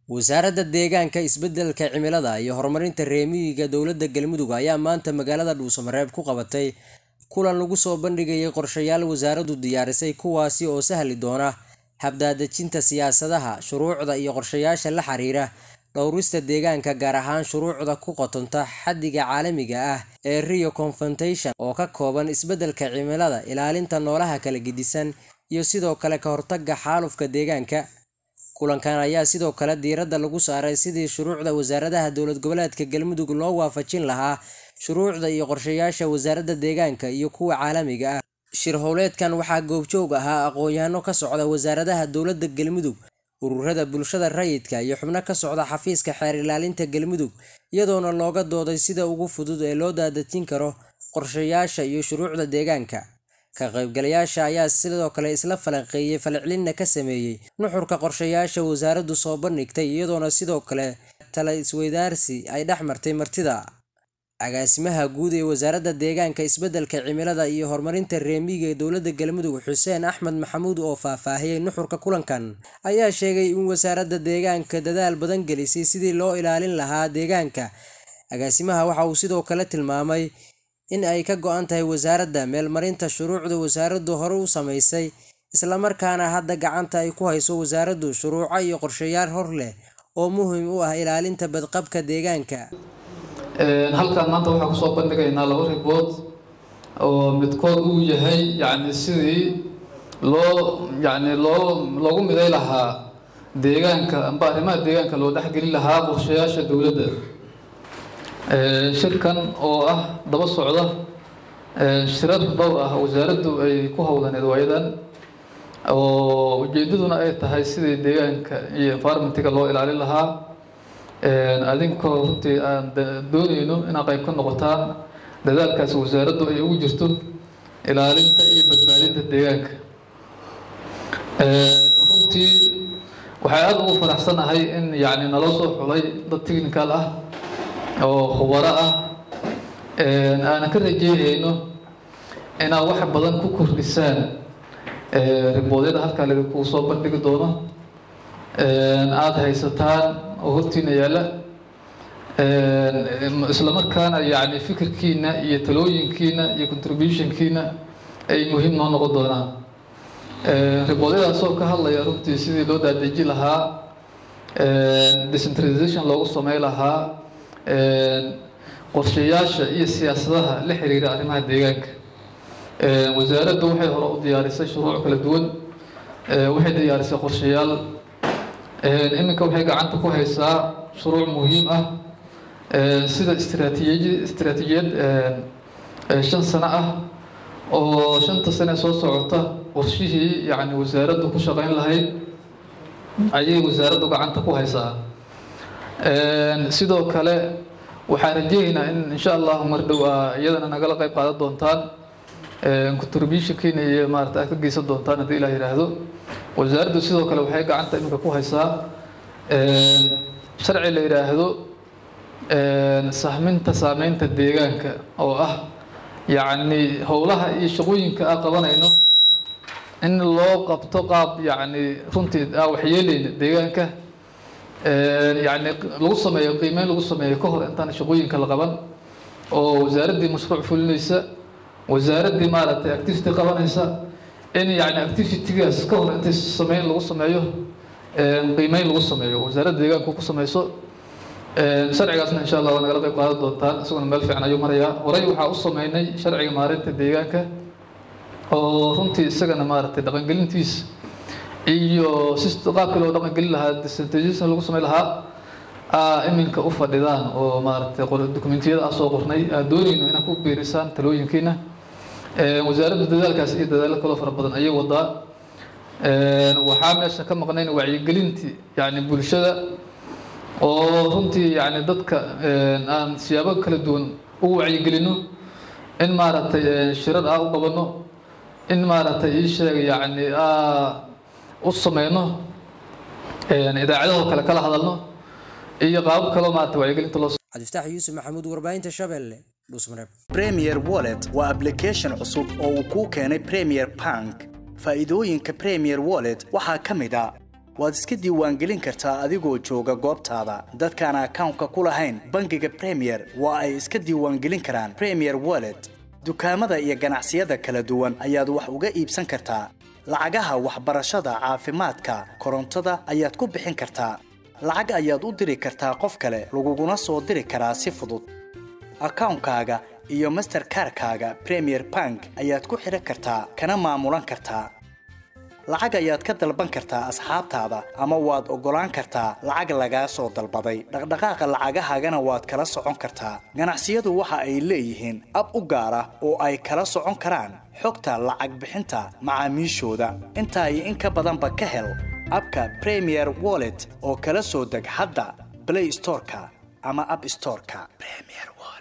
wasaaradda deegaanka isbeddelka cimilada iyo horumarinta reer miyiga dowladda galmudug ayaa maanta magaalada dhuusamareeb ku qabatay kulan lagu soo bandhigayay qorshayaal wasaaraddu diyaarisay kuwaasi oo sahli doona habdaadejinta siyaasadaha shuruucda iyo qorshayaasha la xiriira dhowrista deegaanka gaar ahaan shuruucda ku qotonta xaddiga caalamiga ah ee rio confrontation oo ka kooban isbeddelka cimilada ilaalinta noolaha kala gedisan iyo sidoo kale ka hortagga xaalufka deegaanka kulankan ayaa sidoo kale diiradda lagu saaray sidii shuruucda wasaaradaha dowlad goboleedka galmudug loo waafajin lahaa shuruucda iyo qorshayaasha wasaaradda deegaanka iyo kuwa caalamiga ah shir howleedkan waxaa goobjoog ahaa aqoon-yahano ka socda wasaaradaha dowladda galmudug ururada bulshada rayidka iyo xubno ka socda xafiiska xeer ilaalinta galmudug iyadoona looga dooday sida ugu fudud ee loo daadajin karo qorshayaasha iyo shuruucda deegaanka ka qaybgalayaasha ayaa sidoo kale isla falanqeeyey falcelinna ka sameeyey nuxurka qorshayaasha wasaaraddu soo bandhigtay iyadoona sidoo kale tala isweydaarsi ay dhex martay martida agaasimaha guud ee wasaaradda deegaanka isbeddelka cimilada iyo horumarinta reemiga ee dowladda galmudug xuseen axmed maxamuud oo faahfaahiyey nuxurka kulankan ayaa sheegay in wasaaradda deegaanka dadaal badan gelisay sidii loo ilaalin lahaa deegaanka agaasimaha waxa uu sidoo kale tilmaamay in ay ka go-an tahay wasaaradda meelmarinta shuruucda wasaaraddu hore u samaysay islamarkaana hadda gacanta ay ku hayso wasaaraddu shuruuco iyo qorshayaal hor leh oo muhiim u ah ilaalinta badqabka deegaanka halkaan maanta waxaan kusoo bandhigaynaa laba ribood oo midkood uu yahay yacni sidii loo yacni loo loogu miday lahaa deegaanka amba arrimaha deegaanka loo dhexgeli lahaa qorshayaasha dowladda shirkan oo ah daba socda shirar dhowr ah wasaaraddu ay ku howlaneed waayadan oo ujeedaduna ay tahay sidii deegaanka iyo environmentiga loo ilaalin lahaa adinkoo runtii aan dooneyno inaad qayb ka noqotaan dadaalkaas wasaaraddu ay ugu jirto ilaalinta iyo badbaadinta deegaanka runtii waxay aada ugu faraxsanahay in yacni naloo soo xulay dad technical ah oo khubaro ah aanan ka rajeynayno inaad wax badan ku kordhisaan riboodyada halkaa laidinku soo bandhigi doono aada haysataan oo hortiina yaalla islamarkaana yacni fikirkiina iyo talooyinkiina iyo contributionkiina ay muhiim noo noqon doonaan riboodyadaasoo ka hadlaya runtii sidii loo daadeji lahaa decentralization loogu samey lahaa qorshayaasha iyo siyaasadaha la xiriira arrimaha deegaanka wasaaraddu waxay hore u diyaarisay shuruuc kala duwan waxay diyaarisay qorshayaal iminka waxay gacanta ku haysaa shuruuc muhiim ah sida istraatiiji istraatiijiyad shan sano ah oo shanta sane soo socota qorshihii yacni wasaaraddu ku shaqeyn lahayd ayay wasaaraddu gacanta ku haysaa sidoo kale waxaan rajeynaynaa in insha allahu mar dhow a iyadana nagala qayb qaadan doontaan contributionkiina iyo maarata aad ka geysan doontaan haddii ilah yidhaahdo wasaaraddu sidoo kale waxay gacanta iminka ku haysaa sharci la yidhaahdo sahminta saameynta deegaanka oo ah yacni howlaha iyo shaqooyinka aan qabanayno in loo qabto qaab yacni runtii aan waxyeeleyna deegaanka yacni lagu sameeyo qiimeyn lagu sameeyo ka hor intaan shaqooyinka la qaban oo wasaaraddii mashruuc fulinaysa wasaaraddii maaragtay activity qabanaysa in yacni activitygaas ka hor intay sameyn lagu sameeyo qiimeyn lagu sameeyo wasaaradda deegaanku ku sameyso sharcigaasna insha allah waa nagala qayb qaadan doontaan isaguna meel fiican ayuu marayaa horey waxaa u sameynay sharciga maareynta deegaanka oo runtii isagana maaragtay dhaqangelintiisa iyo si qaabkii loo dhaqangelin lahaa decentralization lagu sameyn lahaa iminka u fadhidaan oo maaragtay dokumentiyada aan soo qornay aan doonayno inaad ku biirisaan talooyinkiina wasaaradda dadaalkaas iyo dadaalo kaloo fara badan ayay wadaa waxaa meesha ka maqnayn wacyigelintii yacni bulshada oo runtii yacni dadka aan siyaabo kala duwan ugu wacyigelino in maaragtay shirar ah u qabano in maaragtay ii sheega yacni u sameyno idaacadahoo kale kala hadalno iyo qaabab kaloo maarata wacyigelinta loo cabdiftaax yuusuf maxamuud warbaahinta shabeelle dhuusmareeb premier wallet waa application cusub oo uu kuu keenay premier bank faa'iidooyinka premier wallet waxaa ka mid a waad iska diiwaangelin kartaa adigoo jooga goobtaada dadkaan akawnka ku lahayn bangiga premier waa ay iska diiwaangelin karaan premier wallet dukaamada iyo ganacsiyada kala duwan ayaad wax uga iibsan kartaa lacagaha waxbarashada caafimaadka korontada ayaad ku bixin kartaa lacag ayaad u diri kartaa qof kale laguguna soo diri karaa si fudud akawnkaaga iyo masterkarkaaga premier bank ayaad ku xidhan kartaa kana maamulan kartaa lacag ayaad ka dalban kartaa asxaabtaada ama waad oggolaan kartaa lacag lagaa soo dalbaday dhaqdhaqaaqa lacagahaagana waad kala socon kartaa ganacsiyadu waxa ay leeyihiin ab u gaar ah oo ay kala socon karaan xogta lacag bixinta macaamiishooda intaa iyo in ka badanba ka hel abka premier wallet oo kala soo deg hadda blay storeka ama ab storeka